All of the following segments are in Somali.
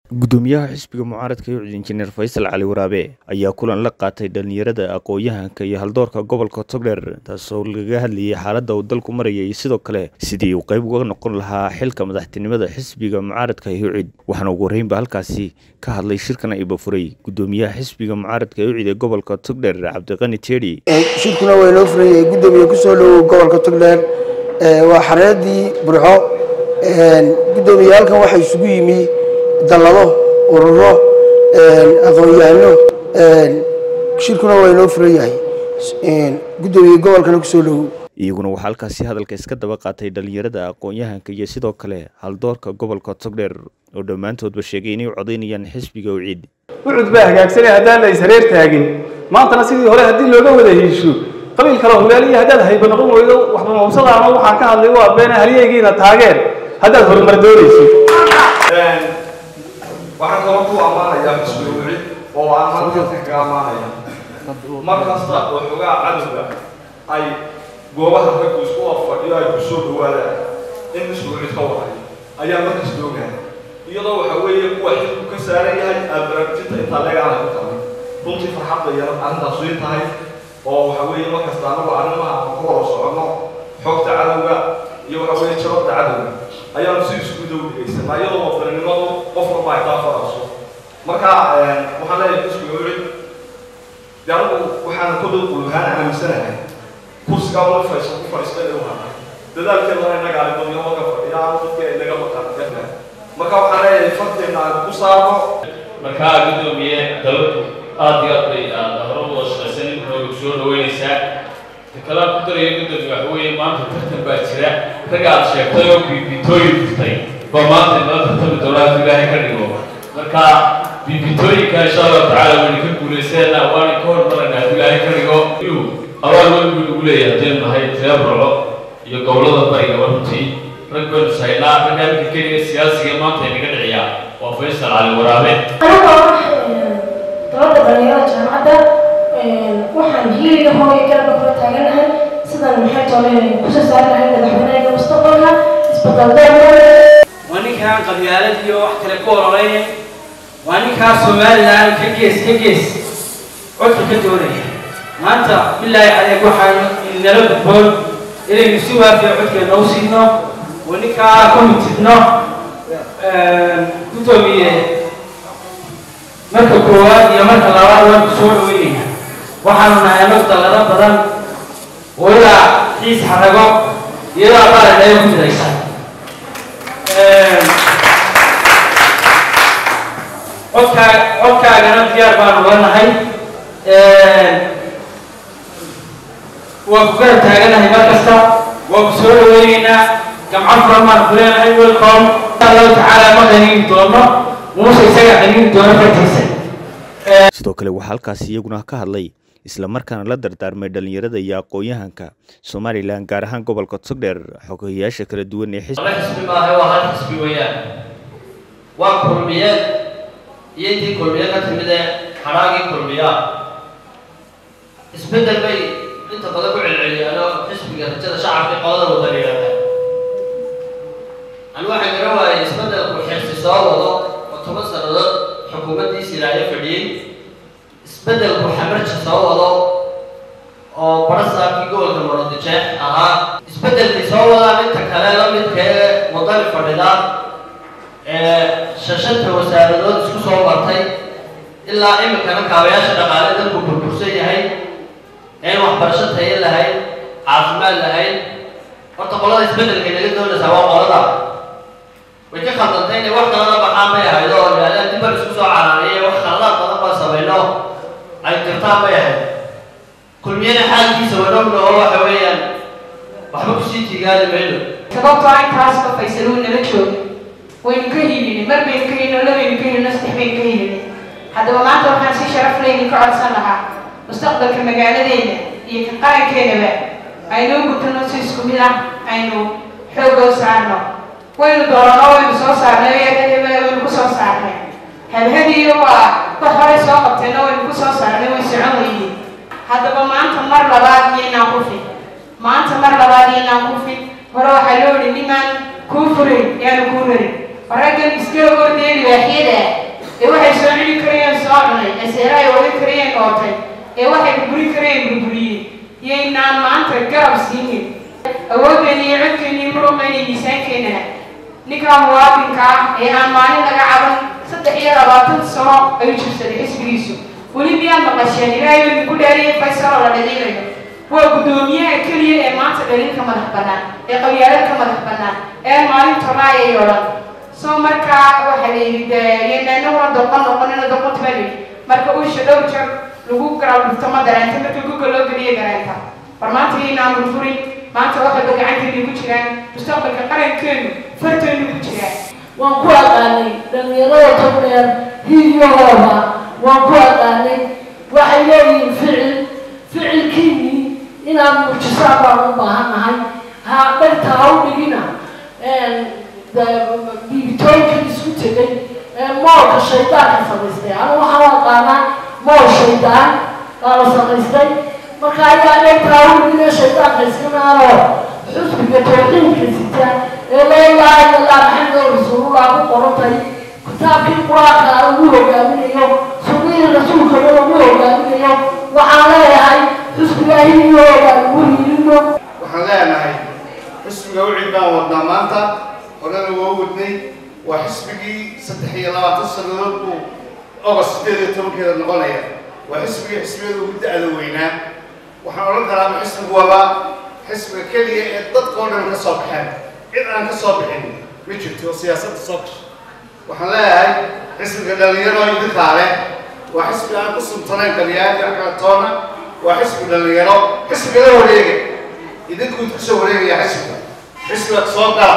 gudoomiyaha xisbiga mucaaradka yucud injineer faysal cali waraabe ayaa kulan la qaatay dhalinyarada aqoon-yahanka iyo haldoorka gobolka togdheer taasoo lagaga hadlayay xaaladda uu dalku maraya iyo sidoo kale sidii uu qayb uga noqon lahaa xilka madaxtinimada xisbiga mucaaradka yucid waxaana ugu horreynba halkaasi ka hadlay shirkan iba furay gudoomiyaha xisbiga mucaaradka yucid ee gobolka togdheer cabdiqani teedi shirkuna waa inoo furayay gudoomiye kusoo dhowow gobolka togdheer waa xareedii burxo gudoomiye halkan waxaa isugu yimi dallado ururo aqoon-yahano shirkuna waa inoo furan yahay gudoomiye gobolkana kusoo dhowow iyaguna waxaa halkaasi hadalka iska daba qaatay dhalinyarada aqoon-yahanka iyo sidoo kale haldoorka gobolka togdheer oo dhammaantoodba sheegay inay u codaynayaan xisbiga uciid ucud baa hagaagsanay haddaan la ishareer taagin maantana sidii hore haddii looga wada hesho qabiil kale humaal iyo haddaad hayba noqon weydo waxba mawsada ama waxaan ka hadlay waa beena halyeygiina taageer haddaad horumar doonayso waxaan kaloo ku ammaanayaa xisbiga wicid oo aan halkan kaga ammaanaya mar kasta oo xogaa cadowga ay goobaha raggu isku afadhiyo ay ku soo dhawaadaan in xisbiga wicid ka waday ayaa markasta ogahay iyadoo waxa weeye kuwa xilku ka saaran yahay aad baraarujinta intaa leegaana ku tahay runtii farxadda yar arrintaas way tahay oo waxa weeye markasta anagu arrimaha aan ku wada soconno xogta cadowga iyo waxa weeye jababta cadowga ayaanu si isku dawdhigaysanaa iyadoo wadaninimadu qof walba ay daafarayso marka waxaan leeyahay xisbiga wicid de anigu waxaan kodow quluhaan aaminsanahay kursigaa wala faysa ku fadhiista inuu haday dadaalkeedana innaga aribadyo marka fadhiya aan dadka inaga maqan marka waxaan leeyahay farteena aan ku saarno markaa gudoomiye dawladdu aada iyo aad bay aada hore u wada shaqaysan inoogu soo dhaweynaysaa kalaan ku daraya gudoomiye waxa weeye maanta tartan baa jira ragga aad sheegtay oo biibitooyin jirtay ba maanta inala tartami doonaa hadduu ilaahay ka dhigo marka biibitooyinka insha allahu tacaala wayna ka guulayseena waana ka hormarayna hadduu ilaahay ka dhigo inuu abaal weyn buu nagu leeyahay haddaynu nahay reer burco iyo gobollada bariga runtii rag baynu sahaynaa ragga ninka keliya siyaasiga maanta inaga dhiciyaa waa faysal cali waraabe dowladda dhalinyarada jaamacadda waxaan hiiliga hooyo garabka kula taaganahay sidan maxay tole kusoo saari lahay madaxweynaha mustaqbalka isbedel waa ninkaan qabyaalad iyo wax kale ku ololeynay waa ninkaa somalilan ka gees ka gees codka ka doonaya maanta bilaahi adeeg waxaanu nala gudboon inaynu si waafiya codkeena u siino oo ninkaa ku mitidno gudoomiye marka koowaad iyo marka labaad waan ku soo dhaweynaya waxaanu nahay anag dallado badan oo ilaa xiis xarago iyadoo abaaradhayo ku midaysan codkaa codkaagana diyaar baanu la nahay waa ku garab taaganahay mar kasta waa ku soo dhaweyneynaa gamco furan baan ku leenahay welcome insha allahu tacaala ma qaniini doono muuse isaga qaniini doono fartiisa sidoo kale waxaa halkaasi iyaguna ka hadlay islamarkaana la dardaarmay dhalinyarada iyo aqoon-yahanka somalilan gaar ahaan gobolka togdheer xogayaasha kala duwan ee laba xisbi maaha waa hal xisbi weeyaan waa kulmiyeed iyo intii kulmiye ka timid ee xadhaagii kulmiyaa isbeddel bay inta badan ku celceliyaan oo xisbiga rajada shacabka qolada wadan yidhahdaan ani waxaan garan waayay isbeddelku xirsi soo wado oo toban sannadood xukuumaddiisi ilaayo fadhiyey isbeddelku xamarji soo wado oo barasaabkii gobolka marodijeex ahaa isbeddelkay soo wadaan inta kale la midkee wadani fadhida ee shashanta wasaaradood isku soo martay ilaa iminkana kaabayaasha dhaqaale dalku burbursan yahay een waxbarasho tayo lahayn caafimaad lahayn horta qolada isbeddelkay naga doonaysaa waa qolada way ka khaldantay inay wax kalada baxaan bay ahayd oo yidhahdeen dib baan isku soo caraariyay wax khaladaad badan baan samayno ay jirtaan bay ahayd kulmiyada xaalkiisa wadhowna oo waxa weeyaan waxba kusii tigaali mayno sababtoo intaasba faysal uu nala jooga waynu ka hiilinay mar baynu ka hiilino labaynu ka hiilino saddex baynu ka hiilinay haddaba maanta waxaan si sharaf leynin ka codsan lahaa mustaqbalka magaaladeena iyo ka qarankeenaba aynuu gutano si isku mid ah aynu xoogoo saarno waynu doorano waynu soo saarnay waynu ku soo saarnay habhadiyo waa wax horay soo qabtayna waynu ku soo saarnay way socon weyday haddaba maanta mar labaad iyo inaan ku fin maanta mar labaad iyo inaan ku fin hore waxaa loo idhi nimaan kuu furin yaanu kuu rarin raggan iska ordaya libaaxyada ee waxay soo celi karayeen soo cunay ee seera ay wadan karayeen ootay ee waxay burburin karayeen burburiyey yaynaan maanta garab siinin awooddeena iyo codkeena iyo muruqeena iyo miisaankeenana ninkaa muwaadinka ah ee aan maalin laga caban saddex iyo labaatan sano ayuu jirsaday xisbigiisu weli miyaad maqasheen ilaahay baa ku dhaariyay faysaloo la dhaliilayo waa guddoomiyaha keliya ee maanta dhalin ka madax bannaan ee qabyaalad ka madax bannaan ee maalin toraayay oo dhan soo markaa waxaa la yidhi deenanaguna doqon noqonina doqonta baa layidhi marka uusha dhowr jeer lagu garab dhufto ma dareenta marka guga loo geliya dareenta war maanta yaynaan burburin maanta waxayba gacanteena ku jiraan mustaqbalka qarankeenu farteenu ku jiraan waan ku aqaanay dhalinyarada togdheer hidyahooda waan ku aqaanay waxay leeyihiin ficil ficilkiinii inaad muujisaan baan u baahannahay ha dharta ha u dhigina biibitooyinkan isku tegay moolka shaydaanka samaystay anu waxaan u aqaanaa mool shaydaan baa la samaystay marka ayaa dharta ha u dhigina shaydaanka iska naaro xusbiga tawxiidka sita ee laa ilaaha illa allah maxamed rasuulullah ku qorantay kitaabkii qur-aanka lagu hogaaminayo sunnihii rasuulkana lagu hogaaminayo waxaan leeyahay xusbiga hiliyooda lagu hiilino waxaan leenahay xisbiga wixii baan wadnaa maanta horena waa wadnay waa xisbigii saddex iyo labaatan sannadood buu ogost sideed iyo tobankeeda noqonaya waa xisbigii xisbiyada ugu da-da weynaa waxaan odhan karaaba xisbigu waba xisbiga keliya ee dadka oo dhan ka soo baxeen cid aan ka soo bixin ma jirto oo siyaasadda soo gasha waxaan leeyahay xisbiga dhalinyaro idinkaa leh waa xisbi aan ku suntanayn dhaliyaadi akatoona waa xisbi dhalinyaro xisbiga la wareega idinkuud kusoo wareegaya xisbiga xisbiga soo gala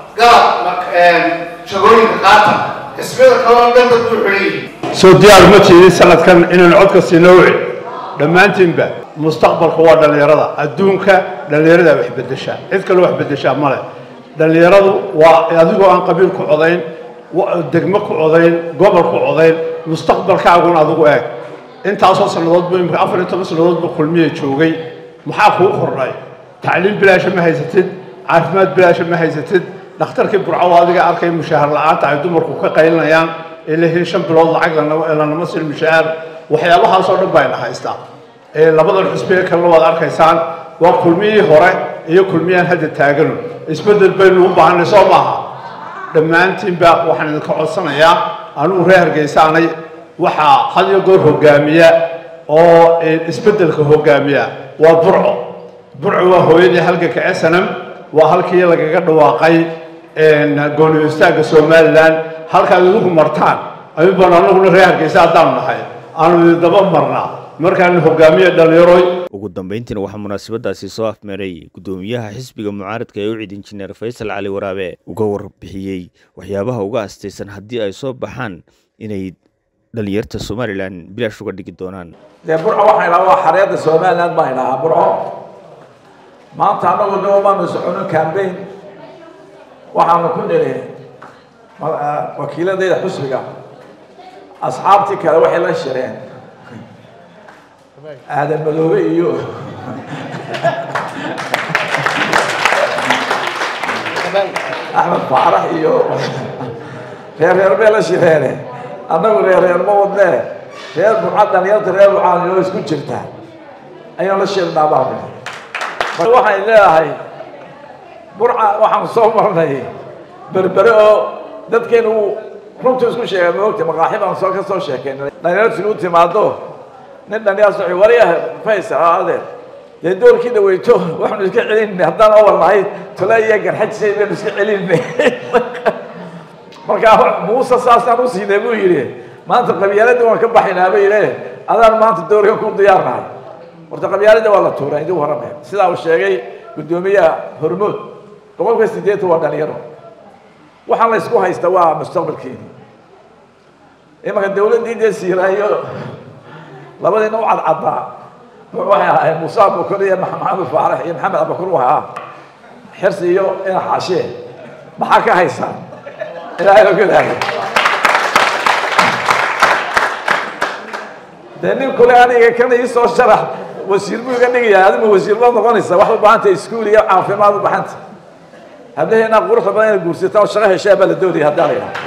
gala jagooyinka qaata xisbiyada kaloo dhan dad buu xidhan yihin soo diyaar ma tiidin sanadkan inaynu codka siino wicin dhammaantiinba mustaqbalka waa dhallinyarada adduunka dhallinyarada wax bedeshaa cid kaloo wax bedeshaa male dhallinyaradu waa adigoo aan qabiil ku codayn degmo ku codayn gobol ku codayn mustaqbalkaaguna adigu eeg intaasoo sannadoodba imika afar iyo toban sannadoodba kulmiya joogay maxaa kuu kordhay tacliim bilaasha ma haysatid caafimaad bilaasha ma haysatid dhakhtarkii burco adiga arkay mushaahar la-aanta ay dumarku ka qaylinayaan ee la heli shan bilood lacag lanama siin mushaahar waxyaabahaasoo dhan bayna haystaa ee labadan xusbiye kalena waad arkaysaan waa kulmiyihii hore iyo kulmiyaan hadda taagano isbeddel baynu u baahanay soo maaha dhammaantiinba waxaan idinka codsanayaa anugu reer hargeysaanay waxaa had iyo goor hogaamiya oo isbeddelka hogaamiya waa burco burco waa hooyadii halganka snm waa halkii lagaga dhawaaqay gooni istaagga somalilan halkaad idigu martaan ayuubaan anaguna reer hargeysa haddaanu nahay aanu idindaba marnaa markaanu hogaamiya dhallinyaroy ugu dambeyntiina waxaa munaasabadaasi soo afmeeray guddoomiyaha xisbiga mucaaradka ee u cid injineer faysal cali waraabe uga warbixiyey waxyaabaha uga astaysan haddii ay soo baxaan inay dhalinyarta somalilan bilaash uga dhigi doonaan dee burco waxaan idhaha waa xareedda somaliland baan idhahaa burco maanta annagu de umaanu soconin cambaign waxaanu ku niri wakiiladayda xusbiga asxaabtii kale waxay la shireen aadan madoobe iyo axmed faarax iyo reer reer bay la shireene annagu reer reer ma wadnee reer burca dhalinyarta reer burcaan inoo isku jirta ayaan la shirnaa baa waxaan leedahay burca waxaan soo marnay berbere oo dadkeenu uu runtu isku sheegay maogta maqaaxi baan soo ka soo sheekaynay dhalinyartu u timaado nin dhalinyar soci wariyaha faysal adeer dee doorkii dhaweyto waxaanu iska celinay haddaan awal nahay tole iyo garxajisay baynu iska celinay markaa muuse saasaan u siinay buu yidhi maanta qabyaaladii waan ka baxaynaa bay yidhi adaan maanta doorkan ku diyaarnahay horta qabyaalada waa la tuuray idin warame sidaa uu sheegay guddoomiyaha hormood boqolka sideetan waa dhalinyaro waxaan la isku haysta waa mustaqbalkeeni imanka dawladdii dee siiraayo labadiina u cadcaddaa waxay ahaayeen muuse abubakar iyo maxamed faarax iyo maxamed abubakar u ahaa xirsi iyo ina xaashee maxaa ka haysaa ilaahay ogolaayo dee nin kule aniga kana ii soo sharax wasiir buu iga dhigayaa adima wasiir baad noqonaysaa wax u baahanta iskuul iyo caafimaad u baxanta hablaheena quruxda badan inay guursataan oo shaqo heshaa baa la doonaya haddaan la yidhaha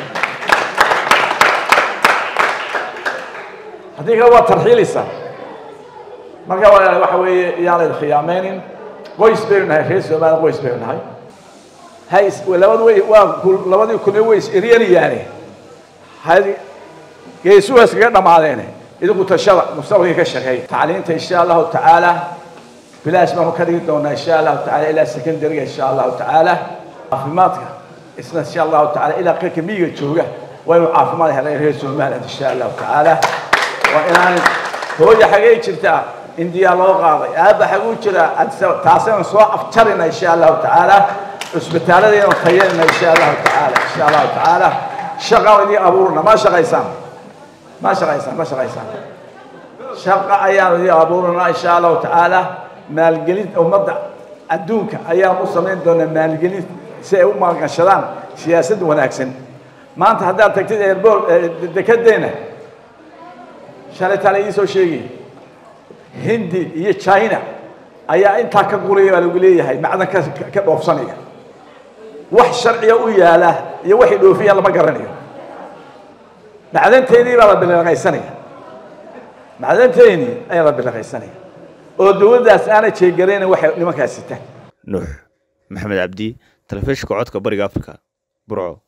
haddii kale waa tarxiilaysaa marka waa waxa weeye yaan laydin khiyaameynin qoys baynu nahay reer soomaaliya qoys baynu nahay hay labadu way waa labadii kulmi way is eryanayaane hay geesuhu iskaga dhamaadeene idinku tashada mustaqbalka ka shaqeeya tacliinta insha allahu tacaala bilaash baanu ka dhigi doonaa insha allahu tacaala ilaa secondariga insha allahu tacaala caafimaadka isna insha allahu tacaala ilaa qeyrka miyiga jooga waa inuu caafimaad helay reer somaliland insha allahu tacaala waa inaan hooya xagee jirtaa indiya loo qaaday aabba xaguu jiraa taasaynu soo afjarina insha allahu tacaala cusbitaaladaynu tayarina insha allahu tacaala insha allahu tacaala shaqaan idin abuurna ma shaqaysaan ma shaqaysaan ma shaqaysaan shaqa ayaanu idin abuurnaa insha allahu tacaala maalgelin ummadda adduunka ayaan u samayn doonaa maalgelin si ay u maalgashadaan siyaasad wanaagsan maanta haddaad tagtid airport dekedeena shalay taala idiin soo sheegay hindi iyo china ayaa intaa ka guraya baa lagu leeyahay macdan ka ka dhoofsanaya wax sharciga u yaala iyo waxay dhoofiyaan lama garanayo macdanteedii baa la biliqaysanaya macdanteedii ayaa la biliqaysanaya oo dowladdaas aanay jeegaraynin waxay nimankaas sitaan nuux maxamed cabdi telefishinka codka bariga afrika burco